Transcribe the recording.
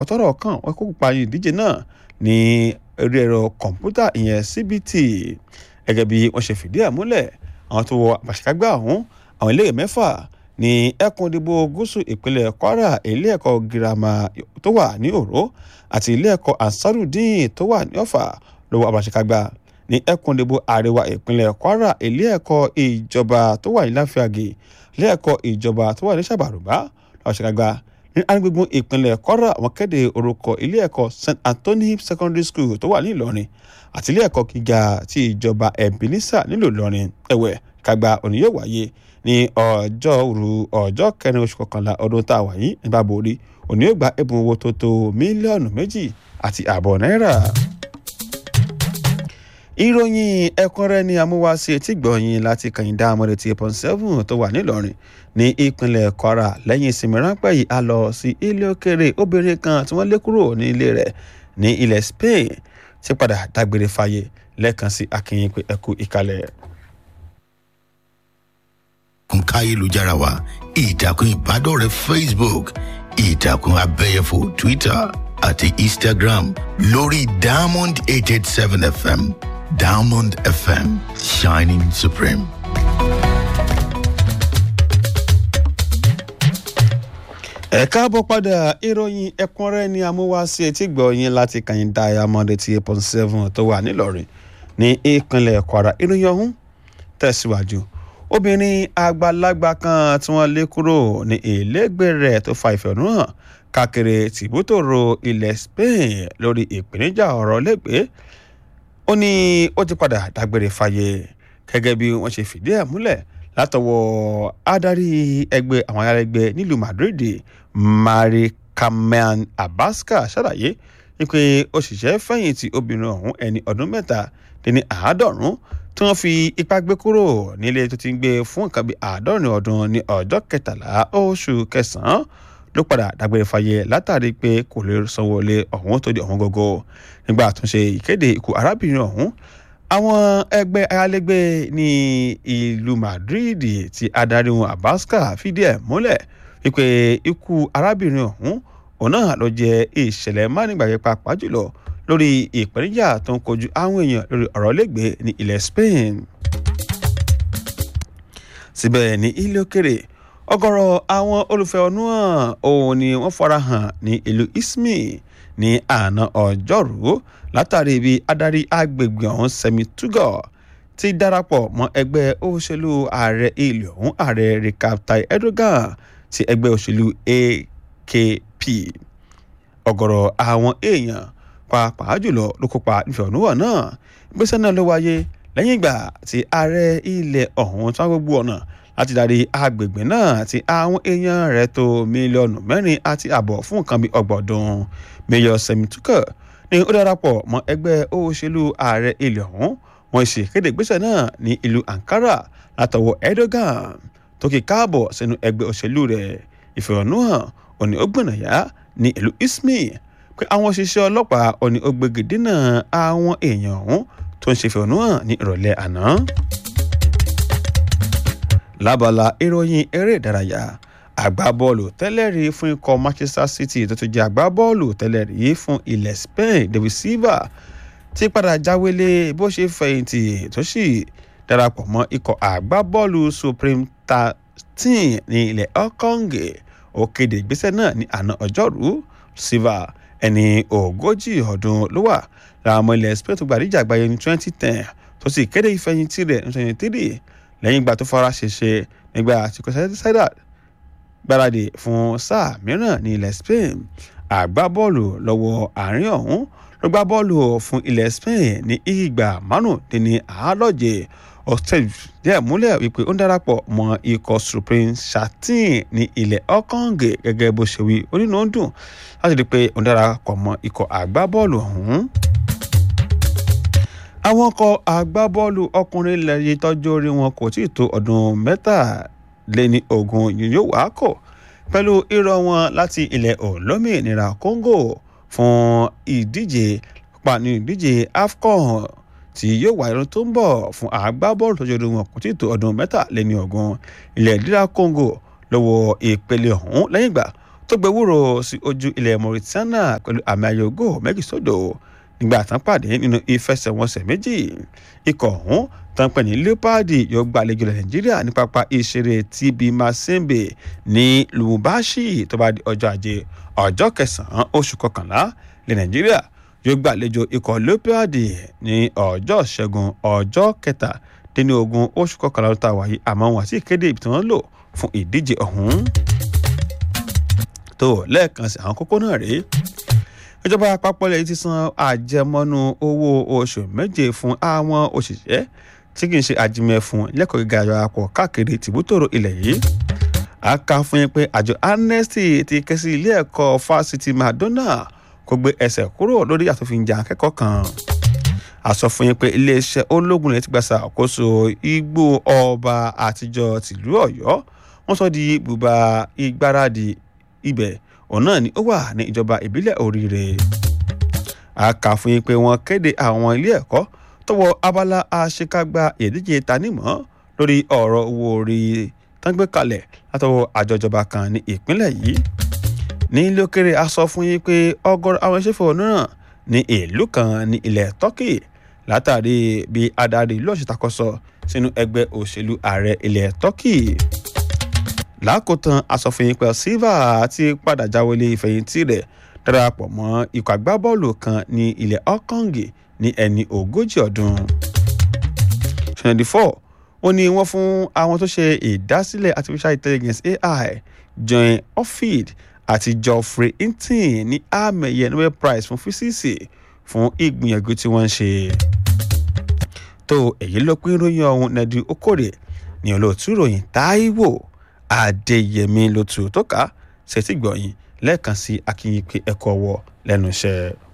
ọ̀tọ́rọ̀ kan wọ́n kó pa ìdíje náà ní orí ẹ̀rọ kọ̀ǹpútà ìyẹn CBT gẹ́gẹ́ bí wọ́n ṣe fìdí ẹ̀ múlẹ̀ àwọn tó wọ àṣekágbá ọ̀hún àwọn iléèwé mẹ́fà ní ẹkùn ìdìbò gúúsù ìpínlẹ̀ Kwara ilé ẹ̀kọ́ girama tó wà ní Òró àti ilé ẹ̀kọ́ Ansarudeen tó wà ní Ọ̀fà ló wọ àṣekágbá ní ẹkùn ìdìbò àríwá ìpínlẹ̀ Kwara ilé ẹ̀kọ́ ìjọba tó wà ní Láfíàgì ilé ẹ̀kọ́ ìjọba tó wà ní Ṣàbàrùbá lọ́wọ́ àṣekágbá ní agbègbè ìpínlẹ̀ Kwara wọ́n kéde orúkọ ilé ẹ̀kọ́ St Anthony Secondary School tó wà ní Ìlọrin àti ilé ẹ̀kọ́ gíga ti ìjọba Ebenezer nílùú Ìlọrin ẹ̀wẹ̀ kàgbà òní yóò wáyé ní ọjọ́ òru ọjọ́ kẹrin oṣù kọkànlá ọdún tá a wà yìí nígbà borí òní yóò gba ẹ̀bùn owó tó tó mílíọ̀nù méjì àti ààbọ̀ náírà. ìròyìn ẹ̀kúnrẹ́rẹ́ ni amúwáṣe etí gbọ̀nyìn láti kàyíndá amọ̀rẹ̀ tí pọ́n seven tó wà nílọrin ní ìpínlẹ̀ Kwara lẹ́yìn ìsinmi ráńpẹ́ yìí a lọ sí ilé òkèrè obìnrin kan tí wọ́n lé kúrò ní ilé rẹ̀ ní ilẹ̀ Spain ti padà dágbére fáyé lẹ́ẹ̀kan sí akínyìn pé ẹkú ìkàlẹ̀ ìtàkùn káyélujára wa ìtàkùn ìbádọ́rẹ̀ẹ́ Facebook ìtàkùn abẹ́yẹfò Twitter àti Instagram lórí Diamond eight eight seven FM Diamond FM shining supreme. ẹ káàbọ̀ padà ìròyìn ẹ̀kúnrẹ́rẹ́ ni amúwáṣe etí gbọ̀nyìn láti kàyìn Diamond eighty eight point seven tó wà nílọrin ní ìpínlẹ̀ Kwara ìròyìn ọ̀hún tẹ̀síwájú obìnrin àgbàlagbà kan tí wọ́n lé kúrò ní ilégbè rẹ̀ tó fa ìfẹ̀hónúhàn káàkiri tìbútòrò ilẹ̀ Spain lórí ìpèníjà ọ̀rọ̀ lẹ́gbẹ̀ẹ́ ó ní ó ti padà dágbére fáyé gẹ́gẹ́ bí wọ́n ṣe fìdí ẹ̀ múlẹ̀ látọwọ́ adarí ẹgbẹ́ àwọn ayálégbé nílùú Madrid Mari Carmen Abasca ṣàlàyé wípé òṣìṣẹ́ fẹ̀yìntì obìnrin ọ̀hún ẹni ọdún mẹ́ta dín ní àádọ́rùn-ún tí wọ́n fi ipá gbé kúrò nílé tó ti ń gbé fún nǹkan bíi àádọ́rin ọdún ní ọjọ́ kẹtàlá oṣù kẹsàn-án ló padà dágbére fáyé látàrí pé kò lè sanwó ilé ọ̀hún tó di ọ̀hún gógó nígbà àtúnṣe ìkéde ikú arábìnrin ọ̀hún àwọn ẹgbẹ́ ayálégbé ní ìlú Madrid ti adarí wọn Abasca fìdí ẹ̀ múlẹ̀ wípé ikú arábìnrin ọ̀hún òun náà ló jẹ́ ìṣẹ̀lẹ̀ mánigbàgbé pàápàá jùlọ lórí ìpèníjà tó ń kojú àwọn èèyàn lórí ọ̀rọ̀ lẹ́gbẹ̀ẹ́ ní ilẹ̀ Spain. síbẹ̀ ní ilé òkèrè ọ̀gọ̀rọ̀ àwọn olùfẹ̀hónúhàn òun ni wọ́n farahàn ní ìlú Izmir ní àná ọjọ́rú látàrí bí adarí agbègbè ọ̀hún Semi Tugor ti darapọ̀ mọ́ ẹgbẹ́ òṣèlú ààrẹ ilé ọ̀hún ààrẹ Recep Tayyip Erdogan ti ẹgbẹ́ òṣèlú AKP ọ̀gọ̀rọ̀ àwọn èèyàn pàápàá jùlọ ló kópa nífẹ̀ẹ́hónúhàn náà ìgbésẹ̀ náà ló wáyé lẹ́yìn ìgbà tí ààrẹ ilẹ̀ ọ̀hún tí wọ́n gbogbo ọ̀nà láti darí agbègbè náà tí àwọn èèyàn rẹ̀ tó mílíọ̀nù mẹ́rin àti àbọ̀ fún nǹkan bíi ọgbọ̀dún Mayor Semi Tugor ní ó darapọ̀ mọ́ ẹgbẹ́ òṣèlú ààrẹ ilẹ̀ ọ̀hún wọ́n ṣe kéde ìgbésẹ̀ náà ní ìlú Ankara látọwọ́ Erdogan tó kì káàbọ̀ sínú ẹgbẹ́ òṣèlú rẹ̀ ìfẹ̀hónúhàn òní ó gbìnàyà ní ìlú Izmir pé àwọn òṣìṣẹ́ ọlọ́pàá òní ó gbégi dínà àwọn èèyàn ọ̀hún tó ń ṣe ìfẹ̀hónúhàn ní ìrọ̀lẹ́ àná. lábala ìròyìn eré ìdárayá agbábọ́ọ̀lù tẹ́lẹ̀rí fún ikọ̀ Manchester City tó tún jẹ́ agbábọ́ọ̀lù tẹ́lẹ̀rí fún ilẹ̀ Spain David Silva ti padà jáwélé bó ṣe fẹ̀yìntì tó sì darapọ̀ mọ́ ikọ̀ agbábọ́ọ̀lù Supreme thirteen ní ilẹ̀ Hong ó kéde ìgbésẹ̀ náà ní àná ọjọ́rú Silva ẹni ogójì ọdún ló wà lára ọmọ ilẹ̀ Spain tó gbàdíjà àgbáyé ní twenty ten tó sì kéde ìfẹ̀yìntì rẹ̀ ní twenty three lẹ́yìn ìgbà tó fara ṣèṣe nígbà tí kò sẹ́dá gbáradì fún sáà mìíràn ní ilẹ̀ Spain àgbábọ́ọ̀lù lọ́wọ́ àárín ọ̀hún ló gbá bọ́ọ̀lù fún ilẹ̀ Spain ní ìgbà márùndínní àádọ́je ọ̀sẹ̀ díẹ̀ múlẹ̀ wípé ó ń darapọ̀ mọ́ ikọ̀ Supreme Thirteen ní ilẹ̀ Hong gẹ́gẹ́ bó ṣe wí onínú ń dùn láti rí i pé ó ń darapọ̀ mọ́ ikọ̀ àgbábọ́ọ̀lù ọ̀hún àwọn ọkọ̀ agbábọ́ọ̀lù ọkùnrin ilẹ̀ yìí tọ́jú orí wọn kò tí ì tó ọdún mẹ́tàléní ogún yóò wá kọ̀ pẹ̀lú irọ́ wọn láti ilẹ̀ olómìnira Congo fún ìdíje pàánù ìdíje AFCON tí yóò wáyé lọ́dún tó ń bọ̀ fún agbábọ́ọ̀lù tọ́jú orí wọn kò tí ì tó ọdún mẹ́tàléní ogún ilẹ̀ ìdíra Congo lọ́wọ́ ìpele ọ̀hún lẹ́yìn ìgbà tó gbé wúrò sí ojú ilẹ̀ Mauritania pẹ̀lú àmì ayò ògo méjì sódò nígbà tán pàdé nínú ìfẹsẹ̀wọnsẹ̀ méjì ikọ̀ ọ̀hún tán pẹ̀ ní leopard yóò gbàlejò ilẹ̀ Nàìjíríà ní pápá ìṣeré TB Mazembe ní Lubumbashi tó bá di ọjọ́ ajé ọjọ́ kẹsàn-án oṣù kọkànlá ilẹ̀ Nàìjíríà yóò gbàlejò ikọ̀ leopard ní ọjọ́ ṣẹ́gun ọjọ́ kẹtàdínlógún oṣù kọkànlá tó ta wáyé àmọ́ wọn àti ìkéde ibi tí wọ́n lò fún ìdíje ọ̀hún tó lẹ́ẹ̀kan sí àwọn kókó náà rèé ìjọba àpapọ̀ ilẹ̀ yìí ti san àjẹmọ́nú owó oṣù méje fún àwọn òṣìṣẹ́ tí kì í ṣe àjìmẹ̀ fún lẹ́kọ̀ọ́ gíga àjọ àpọ̀ káàkiri tìbútòrò ilẹ̀ yìí a kà fún yín pé àjọ amnesty ti ké sí ilé ẹ̀kọ́ fásitì madonna kó gbé ẹsẹ̀ kúrò lórí àtòfinjà akẹ́kọ̀ọ́ kan a sọ fún yín pé iléeṣẹ́ ológun rẹ̀ ti gbàsà àkóso igbó ọba àtijọ́ tìlú ọ̀yọ́ wọ́n sọ di bùbá ìgbáradì ibẹ̀ òun náà ni ó wà ní ìjọba ìbílẹ̀ oríire a kà fún yín pé wọ́n kéde àwọn ilé ẹ̀kọ́ tó wọ abala àṣekágbá ìdíje tanímọ̀ lórí ọ̀rọ̀ owó orí tán gbé kalẹ̀ látọwọ́ àjọ ìjọba kan ní ìpínlẹ̀ yìí ní lókèrè a sọ fún yín pé ọ̀gọ̀rọ̀ àwọn ìṣẹ́fọ̀ náà ní ìlú kan ní ilẹ̀ Turkey látàrí bí adarí ìlú ọ̀ṣẹ̀ takọ́sọ sínú ẹgbẹ́ òṣèlú ààrẹ ilẹ̀ Turkey lákòótán asọ̀fin pẹ̀ Silva ti padà jáwélé ìfẹ̀yìntì rẹ̀ darapọ̀ mọ́ ikọ̀ agbábọ́ọ̀lù kan ní ilẹ̀ Hong ní ẹni ogójì ọdún. twenty four ó ní wọ́n fún àwọn tó ṣe ìdásílẹ̀ artificial intelligence AI John Offield àti Geoffrey Hinton ní àmì ẹ̀yẹ Nobel Prize fún físíìsì fún ìgbìyànjú tí wọ́n ń ṣe. tó èyí ló pín ròyìn ọ̀hún nẹ́ẹ̀dì okòrè ní olóòtú ròyìn Táíwò adéyẹmí ló tu tó ká ṣètìgbọ̀yìn lẹ́ẹ̀kan sí akínyìn pé ẹ̀kọ́ wọ lẹ́nu iṣẹ́.